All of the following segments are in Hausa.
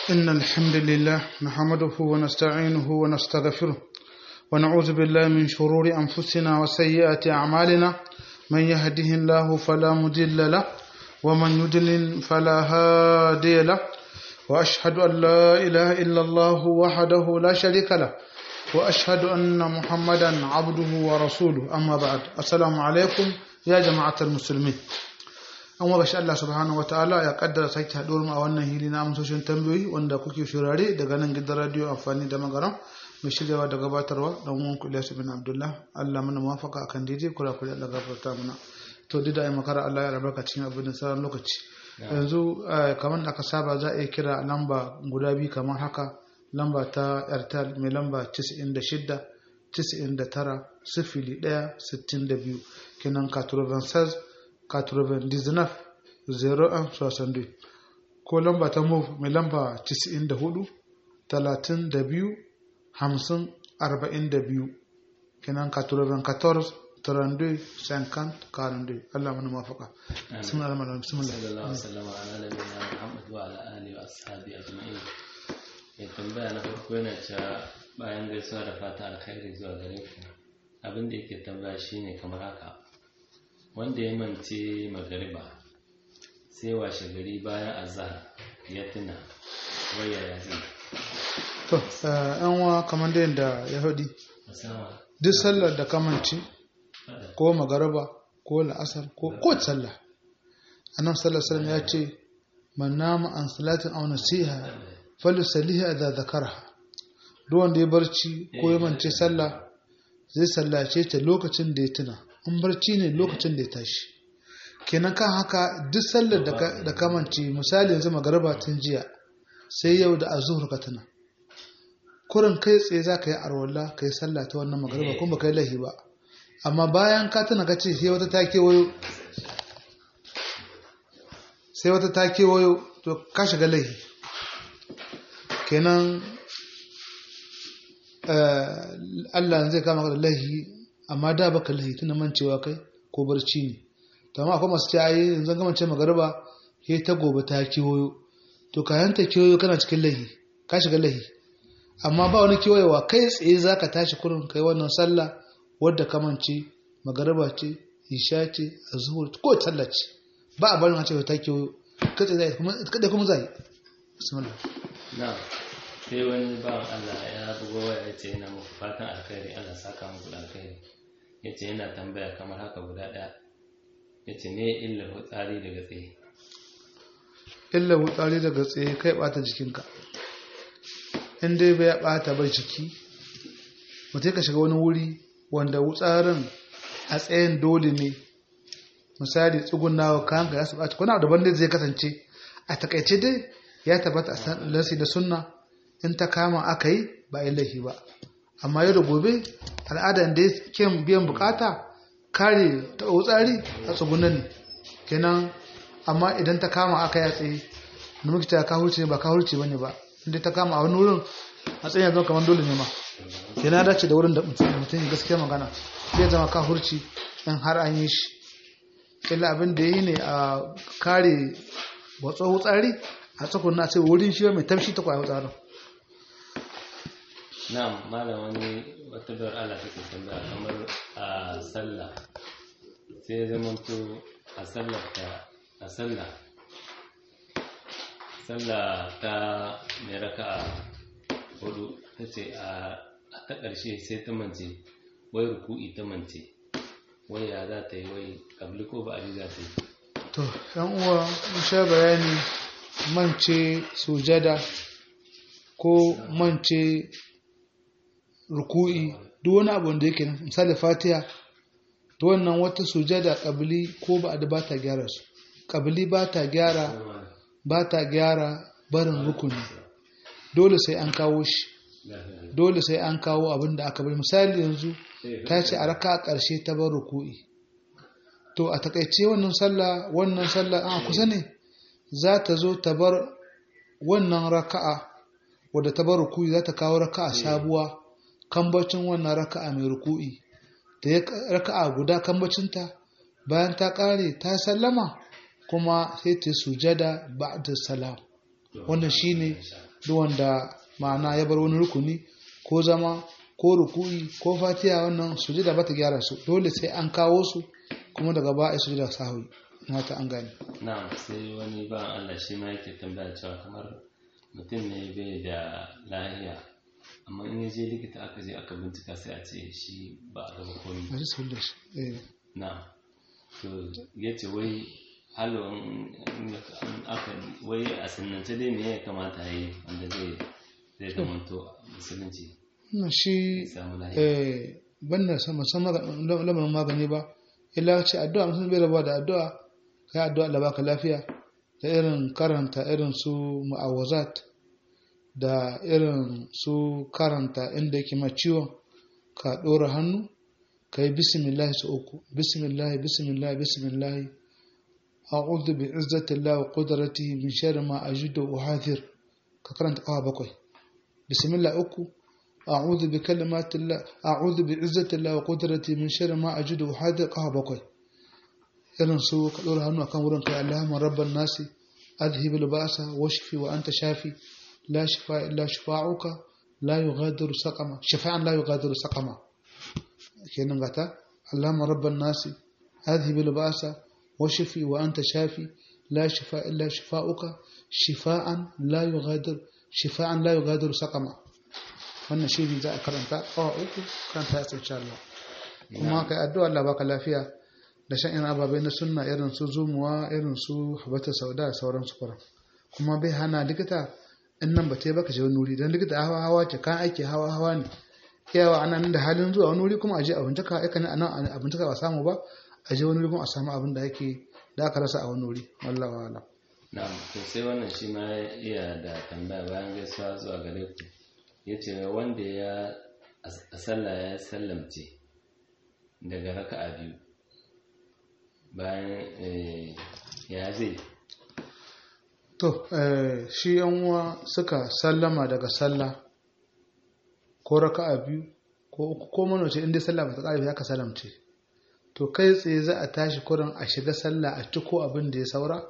إن الحمد لله نحمده ونستعينه ونستغفره ونعوذ بالله من شرور أنفسنا وسيئات أعمالنا من يهده الله فلا مضل له ومن يضلل فلا هادي له وأشهد أن لا إله إلا الله وحده لا شريك له وأشهد أن محمدا عبده ورسوله أما بعد السلام عليكم يا جماعة المسلمين an wa bashi Allah subhanahu wa ta'ala ya kaddara sake haɗuwar mu a wannan hili na amsoshin tambayoyi wanda kuke shurare daga nan gidan radio amfani da magaram mai shiryawa da gabatarwa da mun ku Ilyas bin Abdullah Allah mana muwafaka akan daidai kura kura Allah gafarta mana to duk da ai makara Allah ya rabarka cikin abin da sauran lokaci yanzu kamar da aka saba za a iya kira lamba guda biyu kamar haka lamba ta Airtel mai lamba 96 99 sifili 1 62 kenan 96 99 01 62 ko lamba ta move mai lamba 94 32 50 42 kenan 94 32 50 42 Allah mana mafaka sun alama da bismillah sallallahu alaihi wasallam ala nabiyina Muhammad wa ala alihi wa ashabi ajma'in ya tambaya na farko yana cewa bayan gaisuwa da fata alkhairi zuwa gare ku abin da yake tambaya shine kamar haka wanda ya mance magariba sai washe gari bayan azhar ya tuna waya ya zai to yan wa kamar da yadda ya hudi duk sallar da kamanci ko magariba ko la'asar ko ko sallah annabi sallallahu alaihi wasallam ya ce man nama an salatin aw nasiha falyusalliha idza zakaraha duk wanda ya barci ko ya mance sallah zai sallace ta lokacin da ya tuna in barci ne lokacin da ya tashi kenan kan haka duk sallar da kamanci misali yanzu magaraba tun jiya sai yau da azuhur ka tuna kurin kai tsaye za ka yi arwalla ka yi sallah ta wannan magaraba kuma ka yi lahi ba amma bayan ka tuna ka ce sai wata ta kewayo sai wata ta kewayo to ka shiga lahi kenan Allah zai kama ka da lahi amma da baka lahi tuna mancewa kai ko barci ne to amma akwai masu ce ai yanzu ga mance magariba he ta gobe ta kiwoyo to kayan ta kiwoyo kana cikin lahi ka shiga lahi amma ba wani kiwoyewa kai tsaye zaka tashi kurin kai wannan sallah wadda ka mance magariba ce isha ce azhur ko sallah ce ba a barin ce ta kiwoyo kai tsaye zai kuma kada kuma zai bismillah na sai wani bawan Allah ya bugo waya ya ce yana muku fatan alkhairi Allah saka muku da alkhairi ya ce yana tambaya kamar haka guda ɗaya ya ce ne illar hutsari daga tsaye illar hutsari daga tsaye kai ɓata jikinka in dai bai ɓata ba jiki mutum ka shiga wani wuri wanda wutsarin a tsayin dole ne misali tsugunawa kayan ka ya su ɓata kuna daban da zai kasance a takaice dai ya tabbata a san lasi da sunna in ta kama aka yi ba yi laifi ba amma yau da gobe al'adar da ya biyan bukata kare ta tsari a tsugunan ne kenan amma idan ta kama aka yi tsaye da muke ta kahurci ba kahurci bane ba inda ta kama a wani wurin a tsaye yanzu kamar dole ne ma kenan dace da wurin da mutum gaskiya magana zai zama kahurci in har an yi shi illa abin da yi ne a kare watsa tsari a tsakunan ce wurin shi mai tamshi ta kwaya tsarin na'am malam wani wata bar Allah take tambaya kamar a sallah sai ya zama to a sallar ta a sallah sallah ta mai raka'a hudu ta ce a ta ƙarshe sai ta mance wai ruku'i ta mance wai ya za ta yi wai kabli ko ba za ta yi to yan uwa mun sha bayani mance sujada ko mance ruku'i duk wani abu da yake misali fatiha to wannan wata sujada kabili ko ba da ba ta gyara su kabili ba ta gyara ba ta gyara barin rukuni dole sai an kawo shi dole sai an kawo abin da aka bari misali yanzu ta ce a raka ƙarshe ta bar ruku'i to a takaice wannan sallah wannan sallah an kusa ne za ta zo ta bar wannan raka'a wadda ta bar ruku'i za ta kawo raka'a sabuwa kambacin wannan raka'a mai ruku'i da ya raka'a guda kambacinta bayan ta kare ta sallama kuma sai ta sujada ba'da salam wannan shine duk wanda ma'ana ya bar wani rukuni ko zama ko ruku'i ko fatiha wannan sujada ba ta gyara su dole sai an kawo su kuma daga ba a sujada sahwi mata an gane na'am sai wani ba Allah shi ma yake tambaya cewa kamar mutum ne bai da lahiya amma in ya je likita aka je aka bincika sai a ce shi ba a gaba komai a ji su da shi eh na to ya ce wai halo aka wai a sanance dai me ya kamata ya yi wanda zai zai zamanto musulunci wannan shi samu lahiya eh banda sama sama lamarin magani ba illa ce addu'a mutum bai rabuwa da addu'a kai addu'a Allah baka lafiya da irin karanta irin su mu'awazat da irin su karanta inda yake ma ciwon ka ɗora hannu ka yi bismillah su uku bismillah bismillah bismillah a'udhu bi izzatillahi wa qudratihi min sharri ma ajidu wa hadir ka karanta kawa bakwai bismillah uku a'udhu bi kalimatillah a'udhu bi izzatillahi wa qudratihi min sharri ma ajidu wa hadir kawa bakwai irin su ka ɗora hannu akan wurin kai Allahumma rabban nasi adhhib al-ba'sa washfi wa anta shafi la shifa illa shifa'uka la yughadiru saqama shifa'an la yughadiru saqama kenan gata Allahumma rabban nasi adhhib al-ba'sa washfi wa anta shafi la shifa illa shifa'uka shifa'an la yughadiru shifa'an la yughadiru saqama wannan shi ne za a karanta kawa uku karanta ya insha Allah kuma kai addu'a Allah baka lafiya da shan irin ababai na sunna irin su zumuwa irin su habata sauda da sauran su kuran kuma bai hana likita in nan ba ta yi baka je wani wuri don likita hawa hawa ce kan aiki hawa hawa ne iyawa ana nan da halin zuwa wani wuri kuma a je abinci ka aika ne a nan abinci ka ba samu ba a je wani wuri kuma a samu abin da ake da aka rasa a wani wuri wallahi wala na'am to sai wannan shi ma iya da tambaya bayan gaisuwa zuwa gare ku yace wanda ya a sallah ya sallamce daga raka'a biyu bayan eh, ya zai to eh, shi yan uwa suka sallama daga sallah ko raka'a biyu ko uku ko manoce inda sallah ba ta ƙare ya ka salamce to kai tsaye za a tashi kurin a shiga sallah a ciko abin da ya saura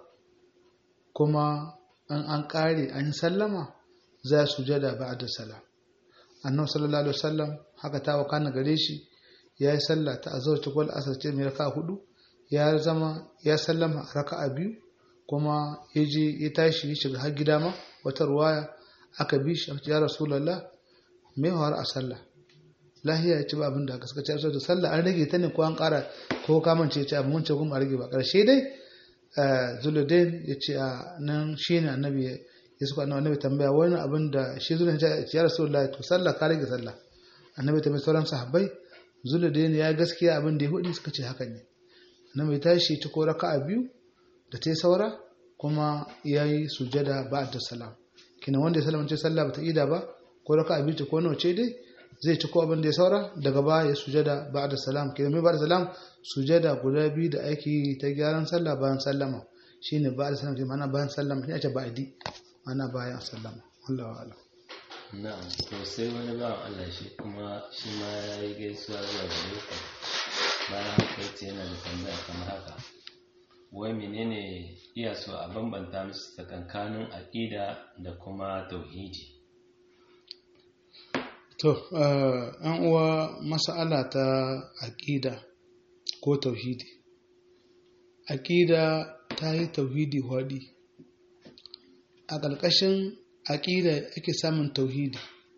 kuma an an ƙare an yi sallama za su jada ba da salam annabi sallallahu alaihi wasallam haka ta wakana gare shi ya yi sallah ta azhar ta kwal asar ce mai raka'a hudu ya zama ya sallama a raka'a biyu kuma ya je ya tashi ya shiga har gida ma wata ruwaya aka bi shi ya rasulullah me hawar a sallah lahiya ya ci ba abin da aka suka ci da sallah an rage ta ne ko an kara ko kamance ya ci abin wancan kuma a rage ba karshe dai zuludain ya ce a nan shi ne annabi ya suka annabi tambaya wani abin da shi zuludain ya ce ya rasulullah to sallah ka rage sallah annabi ta mai sauran sahabbai zuludain ya gaskiya abin da ya hudu suka ce haka ne annabi ta shi ci ko raka'a biyu da ta yi saura kuma ya yi sujada ba da salam kina wanda ya salamance sallah ba ta ida ba ko raka'a biyu ko nawa ce dai zai ci ko abin da ya saura daga baya ya sujada ba da salam kina mai ba da salam sujada guda biyu da ake yi ta gyaran sallah bayan sallama shine ba da salam ke mana bayan sallama shi ake ba'adi ana bayan sallama wallahu a'lam na'am to sai wani bawan Allah shi kuma shi ma ya yi gaisuwa zuwa gare ku bayan haka yace yana da tambaya kamar haka wai menene iya so a bambanta musu tsakankanin aƙida da kuma tauhidi to an uwa mas'ala ta aƙida ko tauhidi aƙida ta yi tauhidi hwaɗi a ƙarƙashin aƙida ake samun tauhidi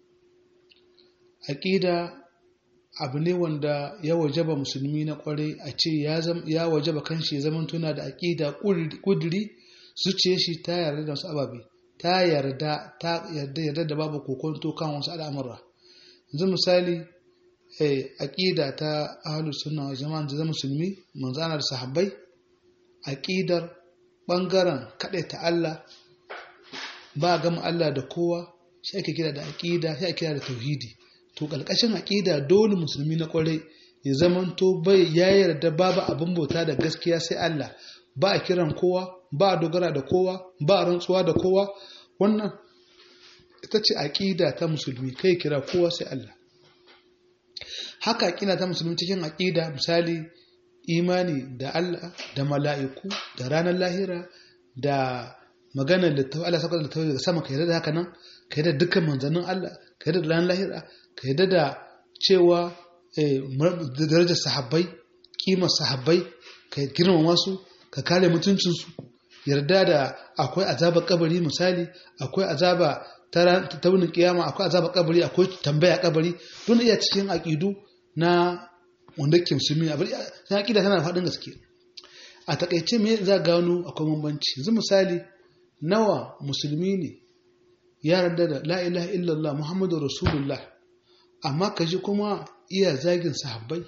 aƙida abu ne wanda ya wajaba musulmi na kwarai a ce ya wajaba kanshi ya zama tuna da aƙida ƙuduri zuciya shi ta yarda da wasu ababe ta yarda ta yarda yarda da babu kokonto kan wasu al'amura yanzu misali aƙida ta ahlus sunna wa jama'a da musulmi manzana da sahabbai aƙidar ɓangaren ta Allah ba gama Allah da kowa shi ake kira da aƙida shi ake kira da tauhidi to ƙarƙashin aƙida dole musulmi na ƙwarai ya zamanto bai ya yarda babu abin bauta da gaskiya sai Allah ba a kiran kowa ba a dogara da kowa ba a rantsuwa da kowa wannan ita ce aƙida ta musulmi kai kira kowa sai Allah haka aƙida ta musulmi cikin aƙida misali imani da Allah da mala'iku da ranar lahira da maganar littafi Allah saka littafi daga sama ka yarda da haka nan ka yadda dukkan manzannin Allah ka yadda da ran lahira ka yadda da cewa darajar sahabbai kimar sahabbai ka girmama su ka kare mutuncinsu yarda da akwai azaba kabari misali akwai azaba ta wunin kiyama akwai azaba kabari akwai tambaya kabari don iya cikin aƙidu na wanda ke musulmi a na aƙida tana da faɗin gaske a takaice me za gano akwai bambanci yanzu misali nawa musulmi ne ya yarda da la ilaha illallah muhammadu rasulullah amma ka ji kuma iya zagin sahabbai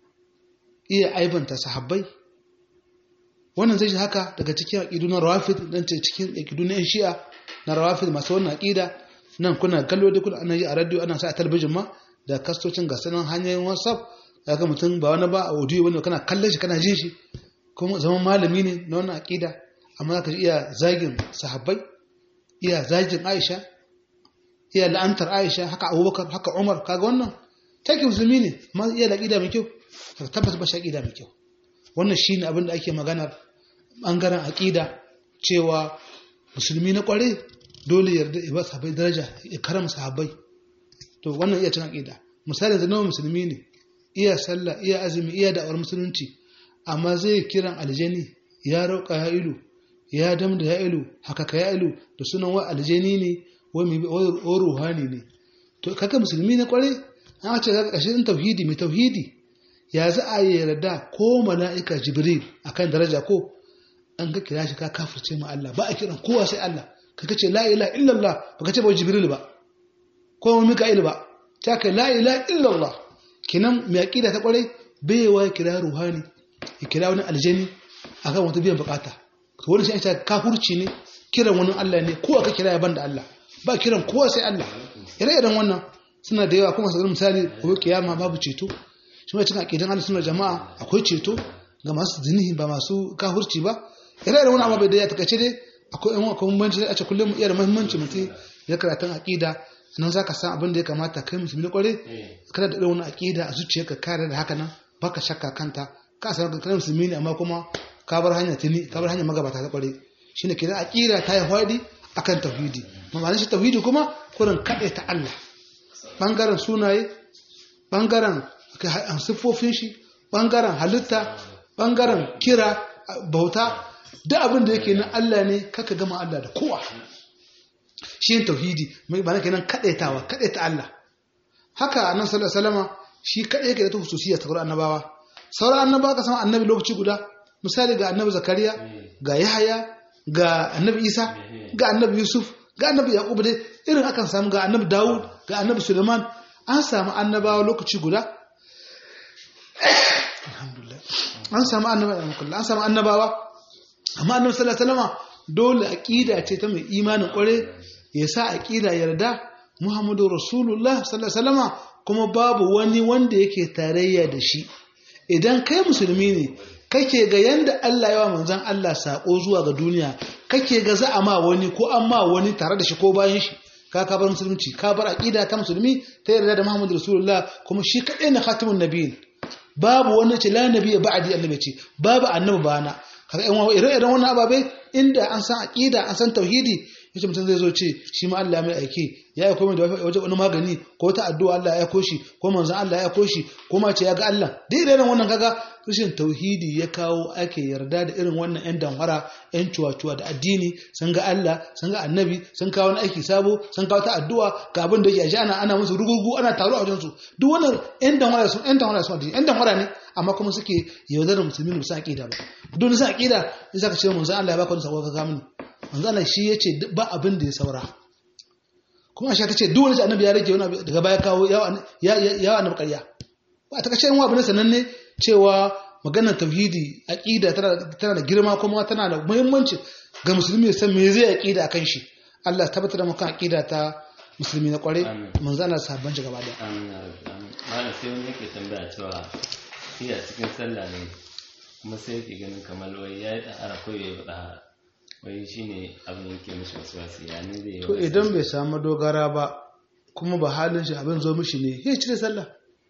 iya aibanta sahabbai wannan zai shi haka daga cikin aƙidu na rawafid dan ce cikin aƙidu na 'yan shi'a na rawafid masu wannan aƙida nan kuna kallo da kuna ana yi a radio ana sa a talabijin ma da kastocin gasanin hanyoyin whatsapp ga mutum ba wani ba a audio wani kana kallon shi kana jin shi kuma zaman malami ne na wannan aƙida amma za ka ji iya zagin sahabbai iya zagin aisha iya la'antar aisha haka abubakar haka umar kaga wannan take musulmi ne amma iya da aƙida mai kyau ka tabbata ba shi aƙida mai kyau wannan shine abin da ake maganar bangaren aƙida cewa musulmi na kware dole yarda ya ba sahabbai daraja ya karama sahabbai to wannan iya cin aƙida misali da nawa musulmi ne iya sallah iya azumi iya da'awar musulunci amma zai kiran aljani ya rauka ya ilu ya dam da ya ilu haka ka ya ilu da sunan wa aljani ne wa ruhani ne to kaka musulmi na kware an ce kaka kashin tauhidi mai tauhidi ya za a yi yarda ko mala'ika jibril akan daraja ko an ka kira shi ka kafirce ma Allah ba a kiran kowa sai Allah ka kace la ilaha illallah ba ka ce ba jibril ba ko mika'il ba ta kai la ilaha illallah kinan mai aqida ta kwarai bai wa kira ruhani ya kira wani aljani akan wata biyan bukata to wani shi ita kafirci ne kiran wani Allah ne ko aka kira ya banda Allah ba kiran kowa sai Allah ire-iren wannan suna da yawa kuma sanar misali ko kiyama babu ceto shi mai cikin aƙidan Allah suna jama'a akwai ceto ga masu zinihi ba masu kahurci ba ire iren wani abu bai da ya takaice dai akwai yan akwai muhimmanci a ce kullum iya da muhimmanci mutum ya karatun aƙida nan za ka san abin da ya kamata kai musulmi na kware kada da irin wani aƙida a zuciyarka kare da haka nan baka shakka kanta ka san ka musulmi ne amma kuma ka bar hanya tuni ka bar hanya magabata ta kware shine kenan aƙida ta yi hwadi akan tauhidi mamanin shi tauhidi kuma kurin kaɗe ta Allah bangaren sunaye bangaren siffofin shi ɓangaren halitta ɓangaren kira bauta duk abin da yake na Allah ne kaka gama Allah da kowa shi yin tauhidi mai ba na kenan kaɗaitawa kaɗaita Allah haka a nan salama shi kaɗai yake da ta hususiyya ta wurin annabawa sauran annabawa ka sama annabi lokaci guda misali ga annabi zakariya ga yahaya ga annabi isa ga annabi yusuf ga annabi yaqub dai irin akan samu ga annabi dawud ga annabi suleiman an samu annabawa lokaci guda alhamdulillah an samu annabawa an samu annabawa amma annabi sallallahu alaihi wasallam dole aqida ce ta mai imanin kware ya sa aqida yarda muhammadu rasulullah sallallahu alaihi wasallam kuma babu wani wanda yake tarayya da shi idan kai musulmi ne kake ga yanda Allah yawa manzon Allah sako zuwa ga duniya kake ga za a ma wani ko an ma wani tare da shi ko bayan shi ka ka bar musulunci ka bar aqida ta musulmi ta yarda da Muhammadu Rasulullah kuma shi kadai na khatimun nabiyyin babu wani ce la nabi ba'di annabi ce babu annabi bana kaga yan ire iren wannan ababe inda an san aqida an san tauhidi yace mutum zai zo ce shi ma Allah mai aike ya aiko mai da waje wani magani ko ta addu'a Allah ya aiko shi ko manzon Allah ya aiko shi ko ma ce ya ga Allah dai irin wannan kaga rashin tauhidi ya kawo ake yarda da irin wannan yan danwara yan cuwa-cuwa da addini sun ga Allah sun ga annabi sun kawo wani aiki sabo sun kawo ta addu'a ga abin da yake ana ana musu rugugu ana taro a wajen su duk wannan yan danwara sun yan danwara sun addini yan danwara ne amma kuma suke yaudarar musulmi ne su aqida ba duk sun aqida in saka ce manzon Allah ya baka wani sako ka ga mini manzon Allah shi yace ba abin da ya saura kuma Aisha tace duk wani annabi ya rage wani daga baya kawo ya ya annabi ƙarya ba ta kace yan wa bane sananne cewa maganar tauhidi aqida tana da girma kuma tana da muhimmanci ga musulmi ya san me zai aqida akan shi Allah ya tabbatar da mu kan aqida ta musulmi na kware manzo Allah sabban shi gaba da amin ya rabbi amin malam sai wani yake tambaya cewa shi a cikin sallah ne kuma sai yake ganin kamar wai ya yi ɗahara ko ya yi ɗahara wai shi ne abin da yake mishi wasu wasu ya ne zai yi to idan bai samu dogara ba kuma ba halin shi abin zo mishi ne ya cire sallah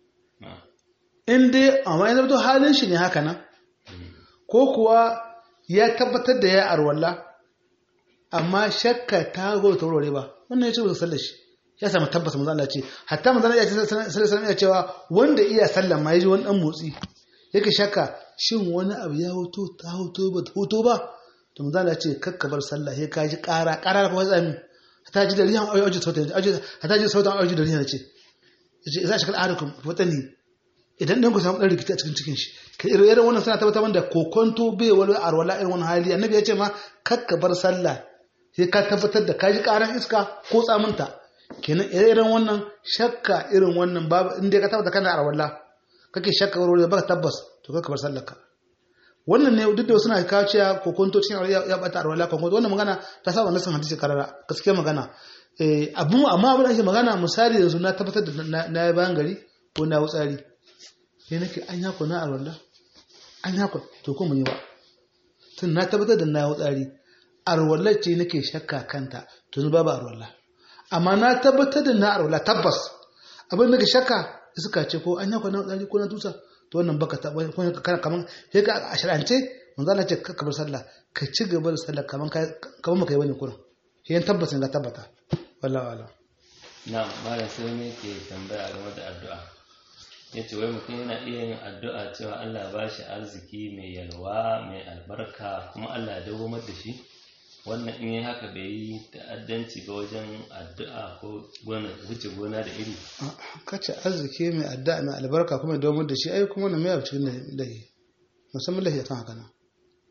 in dai amma yana to halin shi ne haka nan ko kuwa ya tabbatar da ya arwalla amma shakka ta zo ta wurare ba wannan ya ce ba sallar shi ya samu tabbas manzo Allah ce hatta manzo Allah ya ce sallallahu alaihi cewa wanda iya sallar ma yaji wani dan motsi yake shakka shin wani abu ya hoto ta hoto ba ta hoto ba to manzo Allah ce kakka bar sallah sai ka ji ƙara ƙara da kuma tsami hatta ji da riyan auji sautan auji hatta ji sautan auji da riyan ce yace za shi kal arukum watani idan dan ku samu dan rikici a cikin cikin shi kai irin wannan suna tabbatar da kokonto bai wani arwala irin wannan hali annabi ya ce ma kakka bar sallah sai ka tabbatar da ka ji ƙaran iska ko tsaminta kenan irin wannan shakka irin wannan babu inda ka tabbata kana arwala kake shakka wuri baka tabbas to kaka bar sallarka wannan ne duk da suna kawo cewa kokonto cikin ya bata arwala kokonto wannan magana ta saba nasan hadisi karara gaskiya magana eh abu amma abin da ake magana misali yanzu na tabbatar da na bayan gari ko na wutsari sai nake an yako na arwala an yako to ko mun yi ba tun na tabbatar da na wutsari arwala ce nake shakka kanta to babu arwala amma na tabbatar da na arwala tabbas abin da ka shakka suka ce ko an yakwa na tsari ko na tusa to wannan baka ta ko kana kaman sai ka a shar'ance manzo Allah ce ka bar sallah ka ci gaba da sallah kaman kaman maka yi wani kurin sai yan tabbas ga tabbata wallahi wala na malam sai ne ke tambaya game da addu'a yace wai mutum yana iya yin addu'a cewa Allah ya bashi arziki mai yalwa mai albarka kuma Allah ya dawo da shi wannan in yi haka bai yi ta'addanci ga wajen addu'a ko wuce gona da iri kace arziki mai addu'a mai albarka kuma domin da shi ai kuma na mai abu cikin lahi musamman lahi kan haka nan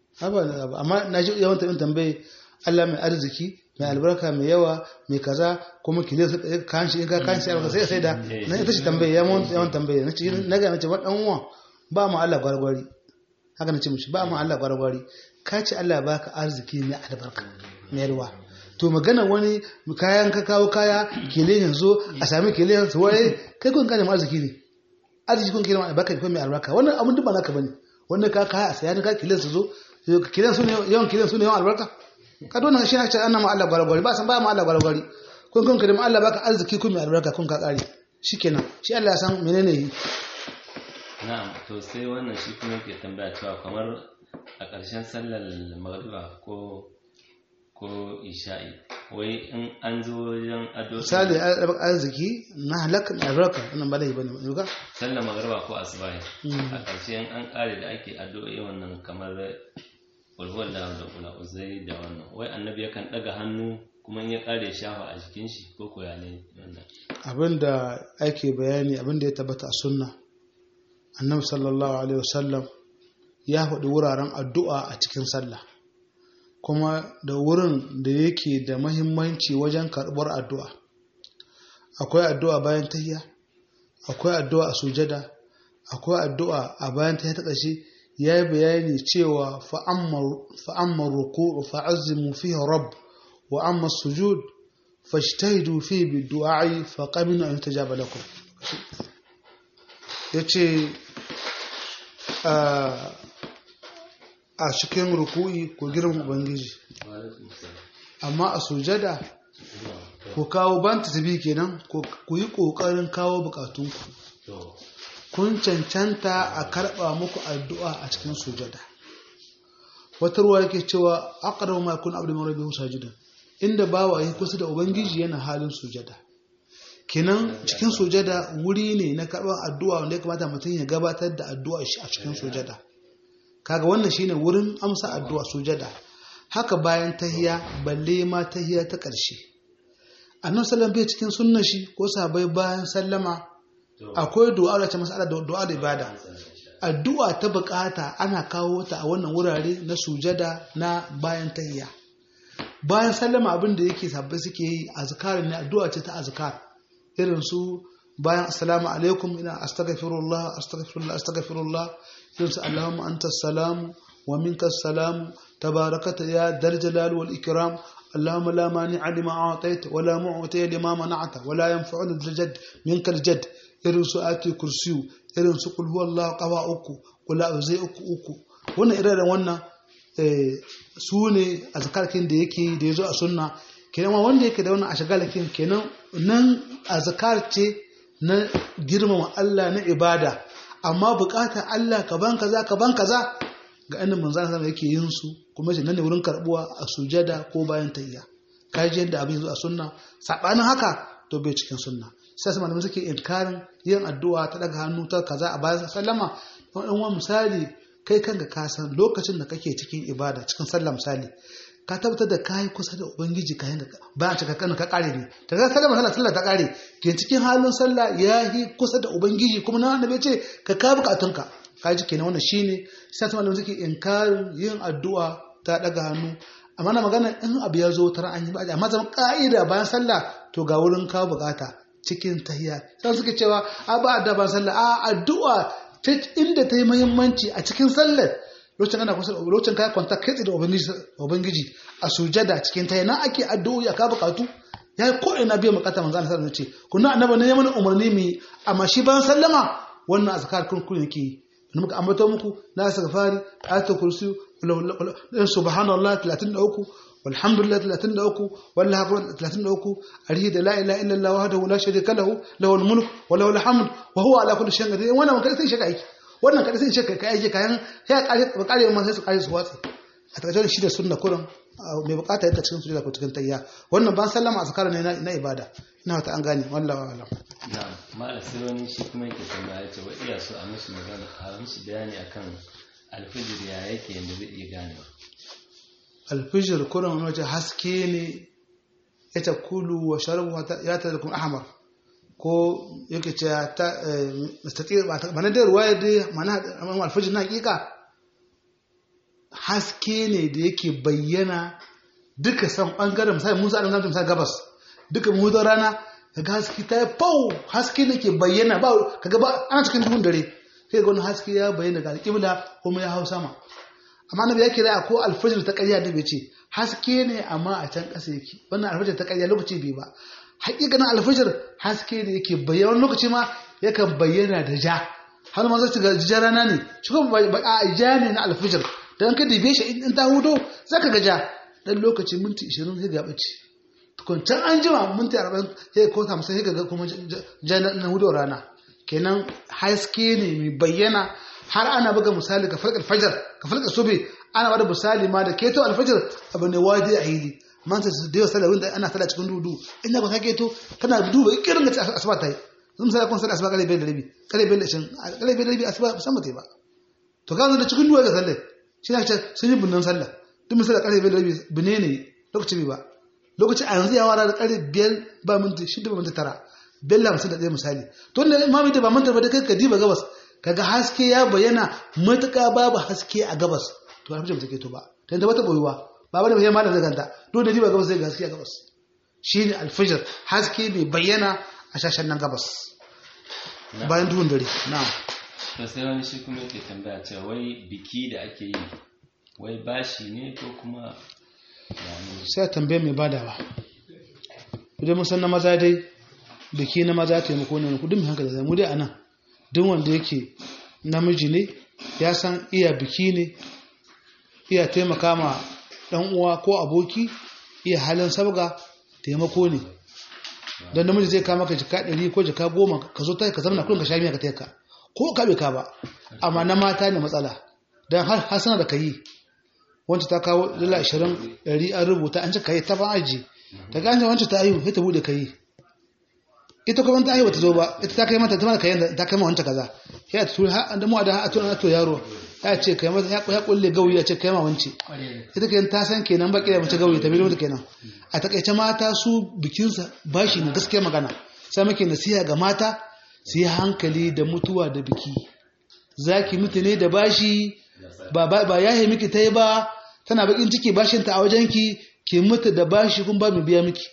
amma na ji yawan tabin tambaye Allah mai arziki mai albarka mai yawa mai kaza kuma ki zai kan shi in ka kan shi sai sai da na ita shi tambaye yawan tambaye na ce na ga na ce wadan uwa ba mu Allah gwargwari haka na ce mishi ba mu Allah gwargwari ka ce Allah baka arziki mai albarka mai ruwa to magana wani kayan ka kawo kaya kele yanzu a sami kele yanzu wai kai kun kana arziki ne arziki kun kele baka ko mai albarka wannan abun duk ba naka bane wannan ka kaya a saya ne ka kele su zo kele su ne yawan kele su ne yawan albarka ka dona shi na ce annan ma Allah gwargwari ba san ba mu Allah gwargwari kun kun kele Allah baka arziki kun mai albarka kun ka kare shikenan shi Allah ya san menene yi na'am to sai wannan shi kuma ke tambaya cewa kamar a ƙarshen sallar magriba ko ko isha'i wai in an zo wajen ado misali arziki na halak na albarka wannan ba da bane ba sallar magriba ko asubahi a ƙarshe in an ƙare da ake addu'o'i wannan kamar ulhuwar da da kula uzai da wannan wai annabi yakan ɗaga hannu kuma in ya ƙare shafa a jikin shi ko ko ya ne wannan abinda ake bayani abinda ya tabbata a sunna annabi sallallahu alaihi wasallam ya faɗi wuraren addu'a a cikin sallah kuma da wurin da yake da mahimmanci wajen karɓar addu'a akwai addu'a bayan tahiya akwai addu'a a sujada akwai addu'a a bayan tahiya ta ƙarshe ya yi bayani cewa fa'ammar ruku fa'azimu fiye rabb wa amma sujud fashtahidu fi bi du'a'i fa qabinu an tajaba lakum yace a cikin ruku'i ko girman ubangiji amma a sujada ku kawo ban tasbi kenan ku yi kokarin kawo bukatunku kun cancanta a karba muku addu'a a cikin sujada wata ruwa yake cewa aqrabu ma yakun abdu min rabbihi sajidan inda bawa yi kusa da ubangiji yana halin sujada kenan cikin sujada wuri ne na karɓar addu'a wanda ya kamata mutum ya gabatar da addu'a shi a cikin sujada kaga wannan shine wurin amsa addu'a sujada haka bayan tahiya balle ma tahiya ta ƙarshe annabi sallallahu bai cikin sunna shi ko sahabbai bayan sallama akwai du'a da ta masala da du'a da ibada addu'a ta bukata ana kawo ta a wannan wurare na sujada na bayan tahiya bayan sallama abin da yake sabbai suke yi azkar ne addu'a ce ta azkar irin su bayan assalamu alaikum ina astaghfirullah astaghfirullah astaghfirullah irin su allahumma anta salamu wa minka salamu tabarakata ya dal jalal wal ikram اللهم لا مانع لما أعطيت ولا معطي لما منعت ولا ينفع ذا الجد منك الجد irin su ati kursiyu irin su kul huwallahu qawa uku kula zai uku uku wannan irin wannan su ne azkarkin da yake da yazo a sunna kenan wanda yake da wannan ashagalakin kenan nan azkar ce na girmama Allah na ibada amma bukatar Allah ka ban kaza ka ban kaza ga annabi manzon Allah yake yin su kuma shi nan ne wurin karbuwa a sujada ko bayan tayya ka ji yadda abin zo a sunna sabanin haka to bai cikin sunna sai su malamai suke inkarin yin addu'a ta daga hannu ta kaza a bayan sallama don in wani misali kai kanka ka san lokacin da kake cikin ibada cikin sallah misali ka tabbatar da kayi kusa da ubangiji ka yin bayan cika kan ka kare ne ta ga sallama sallah sallah ta kare ke cikin halin sallah ya yi kusa da ubangiji kuma na annabi ce ka ka bukatunka ka ji kenan wannan shine sai su malamai suke inkarin yin addu'a ta daga hannu amma na magana in abu ya zo tara an yi ba amma zama ka'ida bayan sallah to ga wurin kawo bukata cikin tahiya sai suke cewa a ba da bayan sallah a addu'a ta inda ta yi muhimmanci a cikin sallar lokacin ana kusa lokacin kai kwanta kai da ubangiji ubangiji a sujada cikin tahiya nan ake addu'o'i a kawo bukatu ya yi ko ina biyan bukata manzo Allah sallallahu alaihi wasallam ce kunna annabi ne ya mana umarni mu amma shi bayan sallama wannan azkar kun kun yake yi muka ambato muku na astaghfari ayatul kursi subhanallah 33 walhamdulillah 33 wallahi akbar 33 arihi da la ilaha illa allah wahdahu la sharika lahu lahul mulk wa lahul hamd wa huwa ala kulli shay'in qadir wannan kada sai shaka aiki wannan kada sai shaka kai aiki kayan sai kare kare man sai su kare su watsi a takaice shi da sunna kuran mai bukata yadda cikin sujada ko cikin tayya wannan ban sallama azkar ne na ibada ina ta an gane wallahi alam na'am mala sai wani shi kuma yake tambaya ce wa iya so a musu magana a musu bayani akan alfijir ya yake yanda zai iya gane alfijir kuran wani wajen haske ne ya ta kulu wa sharabu ya ta da kuma ahmar ko yake ce ta mustaƙir ba na da ruwaya dai mana alfijir na hakika haske ne da yake bayyana duka san ɓangaren misali musa adam zamta misali gabas duka muhudar rana kaga haske ta yi fau haske ne ke bayyana ba kaga ba ana cikin duhun dare sai ga wani haske ya bayyana ga alƙibla kuma ya hau sama amma nabi ya kira ko alfajir ta ƙarya da bai ce haske ne amma a can ƙasa yake wannan alfajir ta ƙarya lokaci bai ba haƙiƙanin alfajir haske ne yake bayyana wani lokaci ma yakan bayyana da ja har ma zai ga ja rana ne shi kuma ba a ja ne na alfajir dan ka dibe shi in ta hudo zaka ga ja dan lokaci minti 20 sai ga bace tukun can an jima minti 40 sai ko 50 sai ga kuma ja na hudo rana kenan haske ne mai bayyana har ana buga misali ka falkar fajar ka falkar sube ana bada misali ma da keto alfajar abu ne wadi a hili man sai da yawa sallah wanda ana sallah cikin dudu in da ba ka keto kana duba irin da asuba ta yi zan sai kun sallah asuba kare bai da rabi kare bai da shin kare bai da rabi asuba san ba ta yi ba to ka da cikin duwa ga sallah shi ne sun yi bunnan sallah duk misali kare bai da rabi bune ne lokaci bai ba lokaci a yanzu ya wara da kare biyar ba minti shida ba minti tara bella hamsin da ɗaya misali to da imami da ba manta ba da kai ka diba gabas kaga haske ya bayyana matuƙa babu haske a gabas to alfajir take to ba ta yadda bata boyuwa ba bane bai malam zaganta to da diba gabas zai ga haske a gabas shine alfajir haske bai bayyana a shashen nan gabas bayan duhun dare na'am to sai wani shi kuma yake tambaya cewa wai biki da ake yi wai bashi ne ko kuma sai a tambaye mai badawa idan mun san na maza dai biki na maza taimako ne kudin mai hankali zai mu dai anan duk wanda yake namiji ne ya san iya biki ne iya taimaka ma dan uwa ko aboki iya halin sabga taimako ne don namiji zai kama ka jika ɗari ko jika goma ka zo ka zama kullum ka sha miya ka taika ko ka bai ka ba amma na mata ne matsala don har hasana da ka yi wancan ta kawo dala ashirin ɗari an rubuta an ci ka yi ta ban aji ta gane wancan ta ayu sai ta buɗe ka yi ita kuma ta aiwata zo ba ita ta kai mata ta mana kayan ta kai wanta kaza ya ta tura har da mu da a tura to yaro ya ce kai mata ya kulle gawi ya ce kai ma wance ita kayan ta san kenan baki da mace gawi ta bi mata kenan a takaice mata su bikin sa bashi ne gaskiya magana sai muke nasiha ga mata su yi hankali da mutuwa da biki zaki mutu ne da bashi ba ba yahe miki ta yi ba tana bakin ciki bashin ta a wajenki ki mutu da bashi kun ba mu biya miki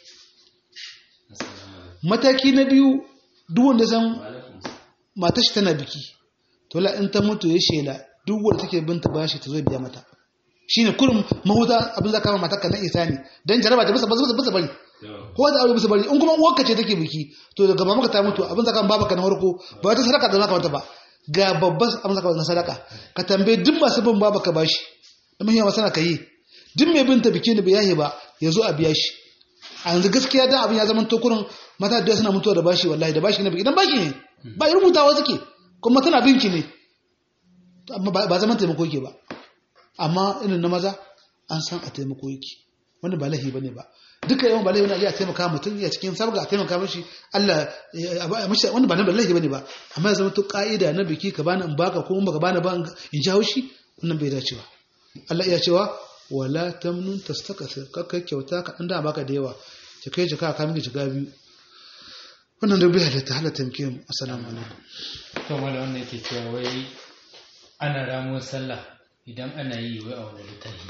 mataki na biyu duk wanda san matashi tana biki to la in ta mutu ya shela duk wanda take binta bashi ta zo biya mata shine kurum mahuta abin zaka ma matarka na isa ne dan jaraba ta bisa bisa bisa bari ko da aure bisa bari in kuma uwarka ce take biki to daga mamaka ta mutu abin zaka babaka na farko ba ta sadaka da zaka mata ba ga babban abin zaka na sadaka ka tambaye duk masu bin babaka bashi da muhimmanci sana ka yi duk mai binta biki ne bai yahe ba ya zo a biya shi a yanzu gaskiya dan abin ya zama tokurin mata da suna mutuwa da bashi wallahi da bashi ne idan bashi ne ba irin mutawa suke kuma tana binki ne amma ba zaman taimako yake ba amma irin na maza an san a taimako yake wanda ba lahi bane ba duka yawan balai wani a taimaka mutum ya cikin sabga a taimaka mashi Allah wanda ba na ballahi bane ba amma ya zama to ka'ida na biki ka bani in baka ko in baka bani ba in ji haushi wannan bai dace ba Allah iya cewa wala tamnun tastakasir kakkai kyauta ka dan da baka da yawa ki kai jika ka miki jika biyu wannan da bai halatta halatta muke assalamu alaikum to mala wannan yake cewa wai ana ramuwar sallah idan ana yi wai a wani littafi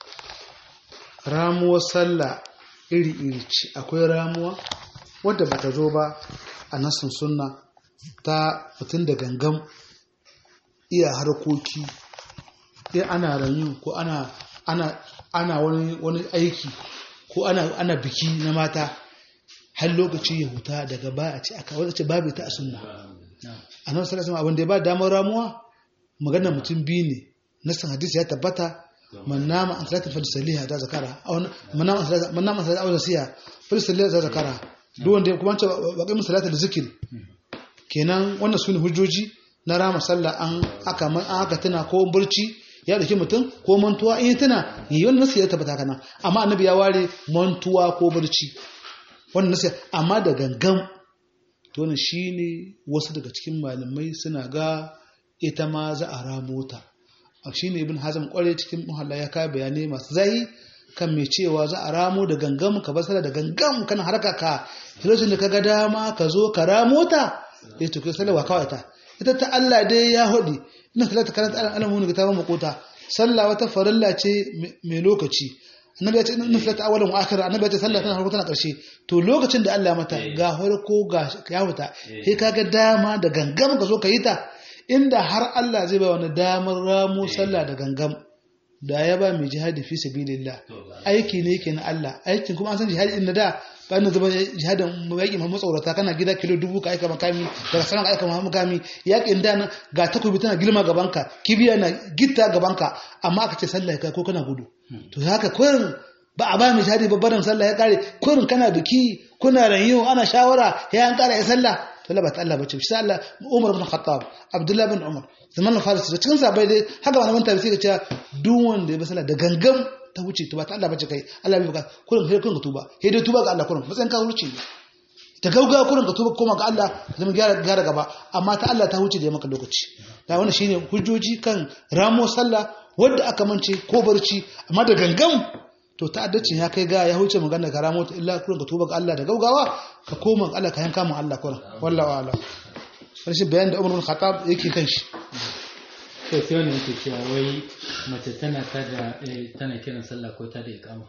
ramuwar sallah iri-iri ce akwai ramuwa wadda bata zo ba a nasin sunna ta mutum da gangan iya harkoki iya ana ranyu ko ana ana ana wani wani aiki ko ana ana biki na mata har lokaci ya huta daga ba a ce aka wanda ce babu ta a sunna a nan sallallahu abin da ya ba damar ramuwa magana mutum biyu ne nasin hadisi ya tabbata man nama an salatin falisaliha ta zakara man nama an salatin awon siya falisaliha ta zakara duk wanda ya kuma ce baƙi salatin da zikiri kenan wannan su ne hujjoji na rama sallah an aka an aka tana ko burci ya dauki mutum ko mantuwa in tana yi wannan nasu ya tabbata kana amma annabi ya ware mantuwa ko burci wannan nasu amma da gangan to wannan shine wasu daga cikin malamai suna ga ita ma za a ramo ta shi ne ibn hazm kware cikin muhalla ya kai bayanai masu zahi kan mai cewa za a ramo da gangam ka basara da gangam kana harka ka lokacin da kaga dama ka zo ka ramo ta ya to kai salawa kawai ta ita ta Allah dai ya hodi ina salata karanta alan alamu ne ta makota sallah wata farilla ce mai lokaci annabi ya ce inna salata awwalan wa akhir annabi ya ce sallah tana farko tana karshe to lokacin da Allah ya mata ga farko ga ya huta sai kaga dama da gangam ka zo ka yi ta inda har Allah zai ba wani damar ramo sallah da gangam da ya ba mai jihadi fi sabilillah aiki ne yake na Allah aikin kuma an san jihadi inda da ba na zama jihadin yaƙi mamu tsaurata kana gida kilo dubu ka aika makami daga sanar ka aika mamu makami yaƙin da na ga takobi tana girma gabanka kibiya na gitta gabanka amma aka ce sallah ka ko kana gudu to haka kurin ba a ba mai jihadi babbaran sallah ya kare kurin kana biki kuna ranyo ana shawara ya an kara ya sallah to ba ta Allah bace shi Allah Umar bin Khattab Abdullah bin Umar zaman Faris da cikin sabai dai haka malaman tafsiri ga cewa duk wanda ya bi sallah da gangam ta wuce to ba ta Allah bace kai Allah bai baka kurin kai kurin ka tuba sai dai tuba ga Allah kurin matsayin ka wuce ta gauga kurin ka tuba koma ga Allah zama gyara gyara gaba amma ta Allah ta wuce da maka lokaci da wannan shine hujjoji kan ramo sallah wanda aka mance ko barci amma da gangam to ta'addacin ya kai ga ya huce magana ka ramo illa kurin ka tuba ga Allah da gaugawa ka koma ga Allah ka yanka mu Allah kurin wallahi wala rashin bayan da Umar bin Khattab yake kan shi to sai wani yake cewa wai mace tana tada tana kiran sallah ko ta da iqama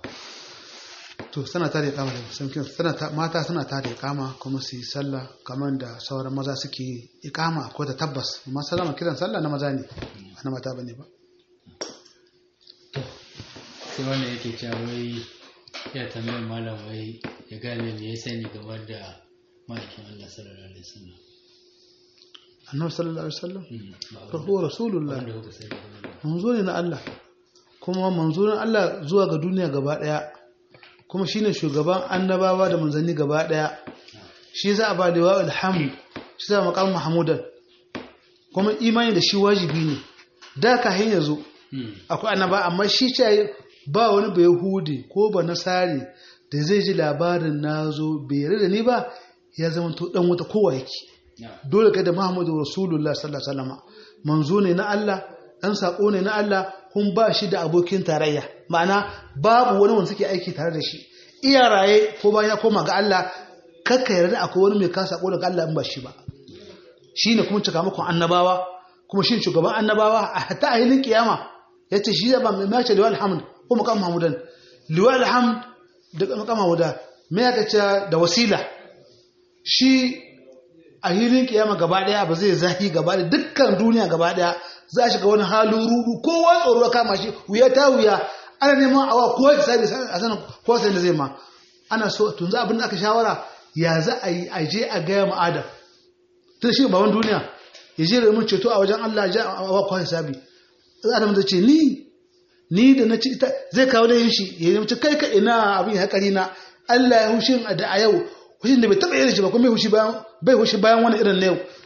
to sana ta da iqama da sun kiran sana ta mata suna ta da iqama kuma su yi sallah kamar da sauran maza suke yi iqama ko da tabbas amma sallama kiran sallah na maza ne ba na mata bane ba sai wannan yake cewa wai ya tambayar malam wai ya gane me ya sani game da ma'aikin Allah sallallahu alaihi wasallam annabi sallallahu alaihi wasallam fa huwa rasulullah wanda kuka sani game da manzo ne na Allah kuma manzo na Allah zuwa ga duniya gaba daya kuma shine shugaban annabawa da manzanni gaba daya shi za a ba da alhamd shi za a maqam mahmudan kuma imani da shi wajibi ne da ka hin yazo akwai annaba amma shi ce ba wani bai yahudi ko ba nasari da zai ji labarin nazo bai yarda da ni ba ya zama to dan wata kowa yake dole kai da Muhammadu Rasulullah sallallahu alaihi wasallam manzo ne na Allah dan sako ne na Allah kun ba shi da abokin tarayya ma'ana babu wani wanda suke aiki tare da shi iya raye ko bayan ya koma ga Allah kakka yarda akwai wani mai kasa sako daga Allah in ba shi ba shine kuma cika muku annabawa kuma shi shugaban annabawa a hatta a hilin kiyama yace shi ba mai mace liwal hamd ko maqam mahmudan liwal hamd da maqam mahmuda me ya kace da wasila shi a hilin kiyama gaba daya ba zai zahi gaba da dukkan duniya gaba daya za a shiga wani halin rudu kowa tsoro kama shi wuya ta wuya ana neman awa kowa ya sabi a sanin kowa sai da zai ma ana so tun za abin da aka shawara ya za a yi a je a gaya ma adam tun shi baban duniya ya je da mun ceto a wajen Allah ja a awa kowa ya sabi adam da ce ni ni da na ci ita zai kawo da yin shi ya yi mace kai ka ina abin ya haƙari na Allah ya hushin da a yau hushin da bai taɓa yin shi ba kuma bai hushi bayan bai hushi bayan wani irin na yau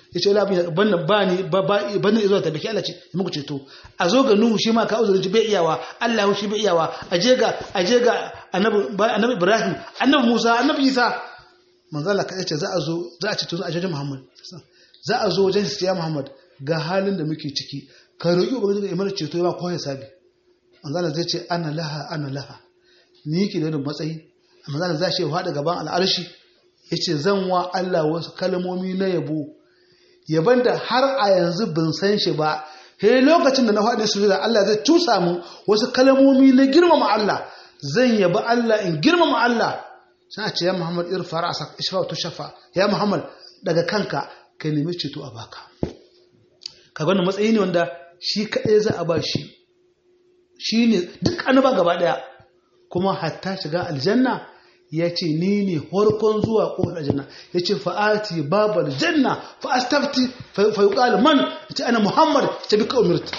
yace wala abin ban ba ni ba ban ni zuwa tabbaki Allah ce muku ceto a zo ga Nuhu shi ma ka uzurin bai iyawa Allah shi bai iyawa aje ga aje ga annabi annabi Ibrahim annabi Musa annabi Isa manzo Allah kace za a zo za a ceto a wajen Muhammad za a zo wajen siya Muhammad ga halin da muke ciki ka roki ubangiji ya mana ceto ya ba ko hisabi manzo Allah zai ce ana laha ana laha ni ke da matsayi manzo Allah zai ce hada gaban al'arshi yace zan wa Allah wasu kalmomi na yabo yaban da har a yanzu bin san shi ba he lokacin da na faɗi su da Allah zai tusa mu wasu kalmomi na girmama Allah zan yabi Allah in girmama Allah sai a ce ya Muhammad irfa ra'sak ishfa tu shafa ya Muhammad daga kanka ka nemi ceto a baka kaga wannan matsayi ne wanda shi kadai za a ba shi shine duk annaba gaba daya kuma hatta shiga aljanna ya ce ni ne harkon zuwa ƙofar aljanna ya ce fa'ati babar janna fa'astafti fayuƙal man ya ce ana muhammad ta bi umirta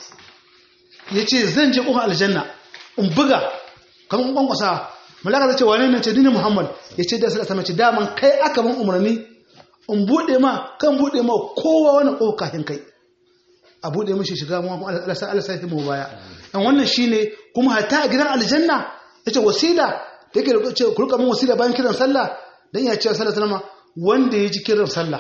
ya ce zan je ƙofar aljanna in buga kamar ƙwanƙwasa malaka zai ce wane ne ce ni ne muhammad ya ce da sadata mace daman kai aka ban umarni in buɗe ma kan buɗe ma kowa wani ƙofa kafin kai a buɗe mashi shiga mu alasa alasa mu baya dan wannan shine kuma hatta a gidan aljanna yace wasila da yake da ce ku rika min wasila bayan kiran sallah dan ya ce sallah sallama wanda ya ji kiran sallah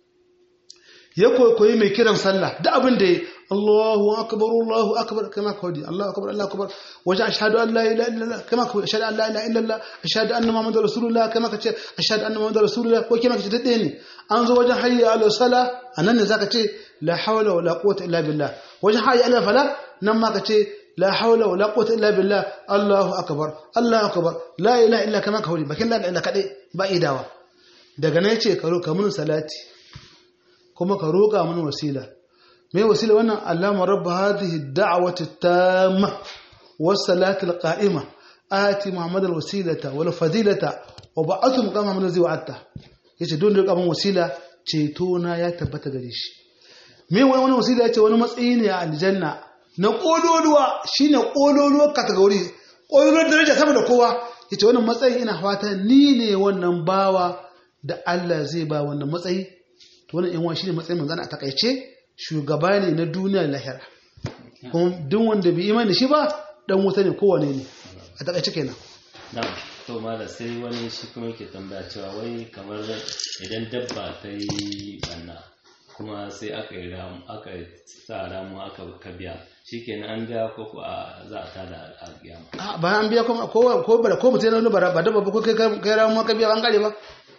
ya koyi mai kiran sallah da abin da ya Allahu akbar Allahu akbar kama kawai Allahu akbar Allahu akbar waje ashhadu an la ilaha illallah kama kawai ashhadu an la ilaha illallah ashhadu anna muhammadar rasulullah kama kace ashhadu anna muhammadar rasulullah ko kama kace dade ne an zo wajen hayya ala sala anan ne zaka ce la hawla wala quwwata illa billah wajen hayya ala fala nan ma kace لا حول ولا قوة إلا بالله الله أكبر الله أكبر لا إله إلا كما كهولي بكين لا إلا كدي بأي دعوة daga nan yace ka roka mun salati kuma ka roka mun wasila me wasila wannan allama rabb hadhihi ad-da'wati at-tamma was-salati al-qa'ima ati muhammad al-wasilata wal fadilata wa ba'athu muqama min allazi wa'atta yace don roka mun wasila ceto na ya tabbata gare shi me wani wasila yace wani matsayi ne a aljanna na ƙololuwa shi ne ƙololuwar kategori ƙololuwar daraja sama da kowa ya ce wannan matsayi ina fata ni ne wannan bawa da Allah zai ba wannan matsayi to wannan yanwa shi ne matsayin manzana a takaice shugaba ne na duniya lahira kuma duk wanda bai imani shi ba dan wuta ne kowane ne a takaice kenan na'am to mala sai wani shi kuma yake tambaya cewa wai kamar idan dabba ta yi banna kuma sai aka yi ramu aka sa ramu aka kabiya shikenan an biya ko ko a za a tada a kiyama a bayan an biya kuma ko ko bara ko mutum na bara ba dabba ba ko kai kai ramu ka biya an kare ba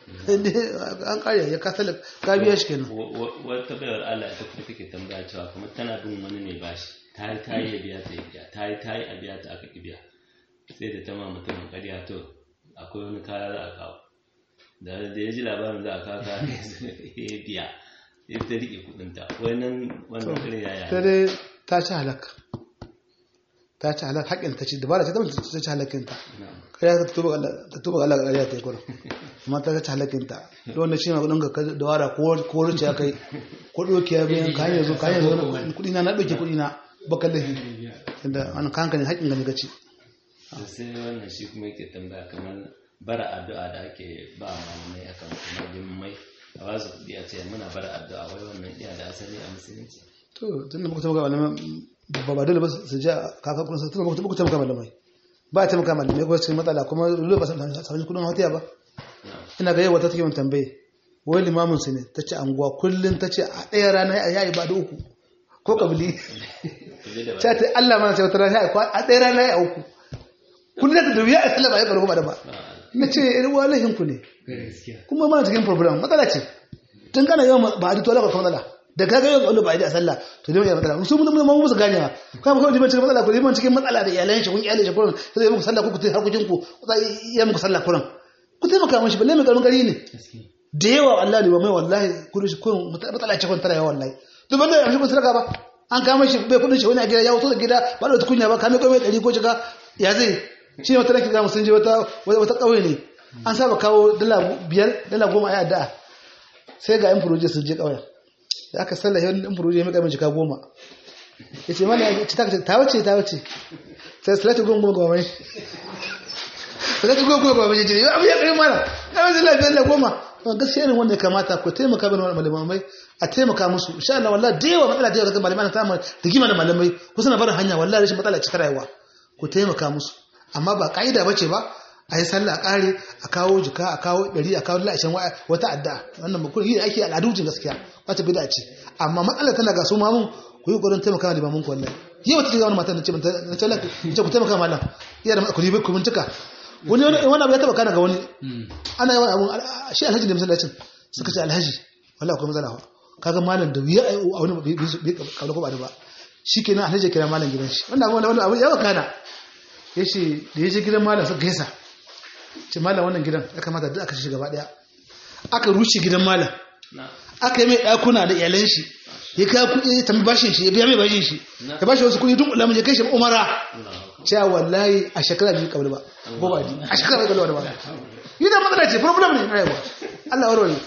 an kare ya ka sala ka biya shi kenan wata bayar Allah ita kuma take tambaya cewa kuma tana bin wani ne bashi ta yi ta yi ya biya ta ya biya ta yi ta yi a biya ta aka ki biya sai da ta ma mutumin ƙarya to akwai wani kaya za a kawo da ya ji labarin za a kawo kaya ya biya ya ta riƙe kuɗinta wannan wannan kare yaya ta dai ta ci halaka ta ci halaka haƙin ta ci dabara ce ta mutu ta ci halakin ta kariya ta tuba ta tuba Allah kariya ta yi kurin amma ta ci halakin ta don wanda shi ma kudin ka dawara ko ko ruce ya kai ko doki ya biyan ka hanyar zo ka hanyar zo kudi na na doke kudi na baka lahi inda an kanka ne haƙin gani gaci sai wannan shi kuma yake tambaya kamar bara addu'a da ake ba malamai akan kuma mai a ba su kuɗi a ce muna bara addu'a wai wannan iya da asali a musulunci to tun da muka taimaka malamai ba ba dole ba su ji kaka kuma su tun da muka taimaka malamai ba a taimaka malamai ko cikin matsala kuma dole ba su sami kudin hotiya ba ina ga yawa ta take mun tambaye wai limamin su ne ta ce anguwa kullum ta ce a ɗaya rana ya yi ba da uku ko kabili ta ce Allah mana sai wata rana a ɗaya rana ya uku kullum da wuya a sallama ya karɓi ba da ba na ce irin walahin ku ne kuma mana cikin problem matsala ce tun kana yawan ba a dito alaƙa matsala da ka ga yawan ba a yi a sallah to dai matsala su mun mun musu gane ma kuma kawai liman cikin matsala ku liman cikin matsala da iyalan shi kun iyalin shi kurin sai zai muku sallah ku ku tayi harkokin ku ya muku sallah kurin ku taimaka mishi balle mai karamin gari ne da yawa Allah ne ba mai wallahi kullum shi kurin matsala ce kun tara yawa wallahi to ban da yanzu kun sarka ba an kama shi bai kudin shi wani a gida ya wuto da gida ba da kunya ba kame kawai ɗari ko shiga ya zai shi ne wata nake gamu sun je wata wata ƙauye ne an saba kawo dala biyar dala goma a addu'a sai ga yan furoje sun je ƙauyen da aka sallah yawan yan furoje mai kamin jika goma ya ce mana ya ce ta wace ta wace sai salatu goma goma goma mai salatu goma goma goma mai jiri abu ya ƙari mana ya wace lafiya dala goma gaskiya irin wanda ya kamata ku taimaka bin malamai a taimaka musu insha Allah wallahi da yawa matsala da yawa daga malamai ta mu rigima da malamai ku suna barin hanya wallahi rashin matsala cikin rayuwa ku taimaka musu amma ba ka'ida bace ba a yi sallah a kare a kawo jika a kawo ɗari a kawo la'ashin wata adda wannan ba yi ake al'adujin gaskiya wata bida ce amma matsala tana ga su mamun ku yi ƙoƙarin taimaka da mamun ku wallahi yau ta ce wani matan ce na ce ce ku taimaka malam iya da ku ribe ku bincika wani wani abu ya taba kana ga wani ana yawan abun shi alhaji ne masallacin suka ce alhaji wallahi akwai matsala kaga malam da wuya a wani bai kabla ko ba da ba shikenan alhaji kira malam gidan shi wannan abu wani abu ya kana yace da yaje gidan malam suka gaisa ce malam wannan gidan ya kamata duk aka shi gaba daya aka rushe gidan malam aka yi mai dakuna da iyalan shi ya kai kuɗi ya tambi bashin shi ya biya mai bashin shi ya bashi wasu kuɗi duk ulamun ya kai shi umara cewa wallahi a shekara biyu kabla ba ko ba a shekara biyu kabla ba yi da matsala ce problem ne na yawa Allah warware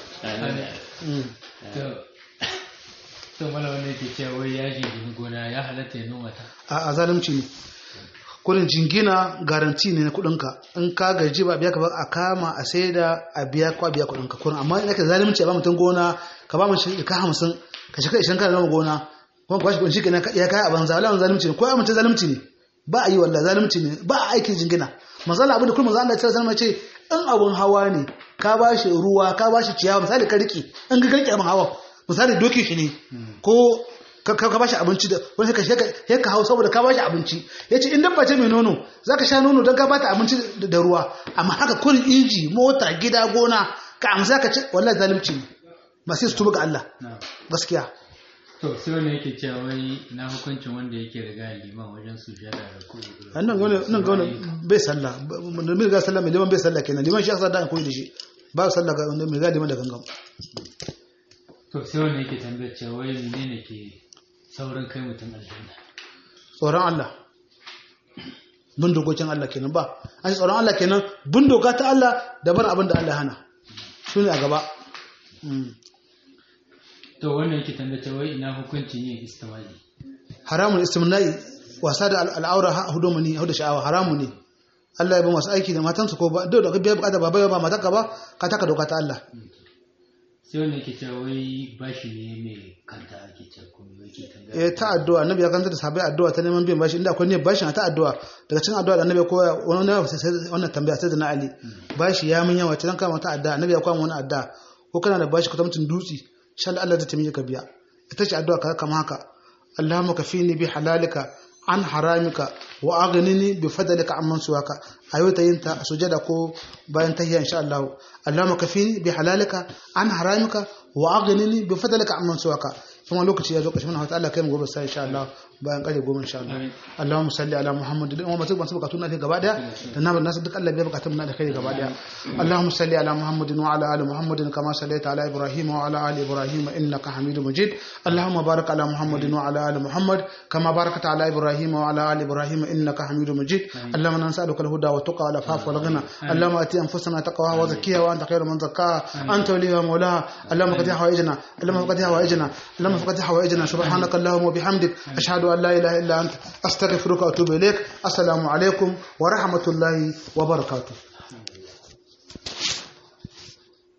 to mala wanda yake cewa wai ya jingini gona ya halatta ya noma ta a zalunci ne kudin jingina garanti ne na kudinka in ka gaji ba biya ka ba a kama a saida a biya ko a biya kudinka kurin amma in aka zalunci a ba mutum gona ka ba mutum ka hamsin ka shiga ishirin kana noma gona kuma ka bashi kudin shi ya kai a banza wala zalunci ne ko ya mutum zalunci ne ba a yi wallahi zalunci ne ba a aikin jingina masala abin da kuma manzo Allah ya tsara ce in abun hawa ne ka bashi ruwa ka bashi ciyawa misali ka riki in ka riki abin hawa misali doki shi ne ko ka bashi abinci da wani ka ya ka hau saboda ka bashi abinci ya ce in dabba ce mai nono za ka sha nono don ka bata abinci da ruwa amma haka kurin inji mota gida gona ka amsa ka ce wallahi zalunci ne masu su tuba ga Allah gaskiya to sai wani yake cewa wai na hukuncin wanda yake riga liman wajen sujada da kuɗi nan ga wani nan ga wani bai sallah da mai ga sallah mai liman bai sallah kenan liman shi aka da koyi da shi ba sallah ga wanda mai ga liman da gangan to sai wani yake tambayar cewa wai menene ke saurin kai mutum aljanna tsoron Allah bin dokokin Allah kenan ba an tsoron Allah kenan bin doka ta Allah daban abin da Allah hana su ne a gaba to wannan yake tambayar cewa wai ina hukuncin yin istimali haramun istimna'i wasa da al'aura hudu mani hudu sha'awa haramu ne Allah ya ba masu aiki da matansu ko ba duk da ka biya bukata ba bai ba mataka ba ka taka doka ta Allah sai wanda yake cewa wai bashi ne mai kanta ake cewa kuma yake tambaya eh ta addu'a annabi ya kanta da sabai addu'a ta neman biyan bashi inda akwai ne bashin a ta addu'a daga cikin addu'a da annabi ko wannan wannan tambaya sai da na Ali bashi ya mun yawa tan kama ta addu'a annabi ya kwama wani addu'a ko kana da bashi kwatamcin dutse shan Allah zai tamiye ka biya ita ce addu'a ka kama haka Allahumma kafini bi halalika an haramika wa aghnini bi fadlika amman suwaka ayo ta yin ta sujada ko bayan tahiyya insha Allah Allahumma kafini bi halalika an haramika wa aghnini bi fadlika amman suwaka kuma lokaci ya zo kashin Allah ta'ala kai mu gobe sai insha Allah bayan kare goma insha Allah Allahumma salli ala Muhammad da umma masu bukatu na gaba daya da na nasu duk Allah bai bukatun na da kai gaba daya Allahumma salli ala Muhammad wa ala ali Muhammad kama sallaita ala Ibrahim wa ala ali Ibrahim innaka Hamidum Majid Allahumma barik ala Muhammad wa ala ali Muhammad kama barakta ala Ibrahim wa ala ali Ibrahim innaka Hamidum Majid Allahumma nas'aluka al-huda wa tuqa wal afaf wal ghina Allahumma ati anfusana taqwaha wa zakkiha wa anta khayru man zakkaha anta waliha mawlaha Allahumma qad hawaijna Allahumma qad hawaijna Allahumma qad hawaijna subhanaka Allahumma wa bihamdik ashhadu أن لا إله إلا أنت أستغفرك وأتوب إليك السلام عليكم ورحمة الله وبركاته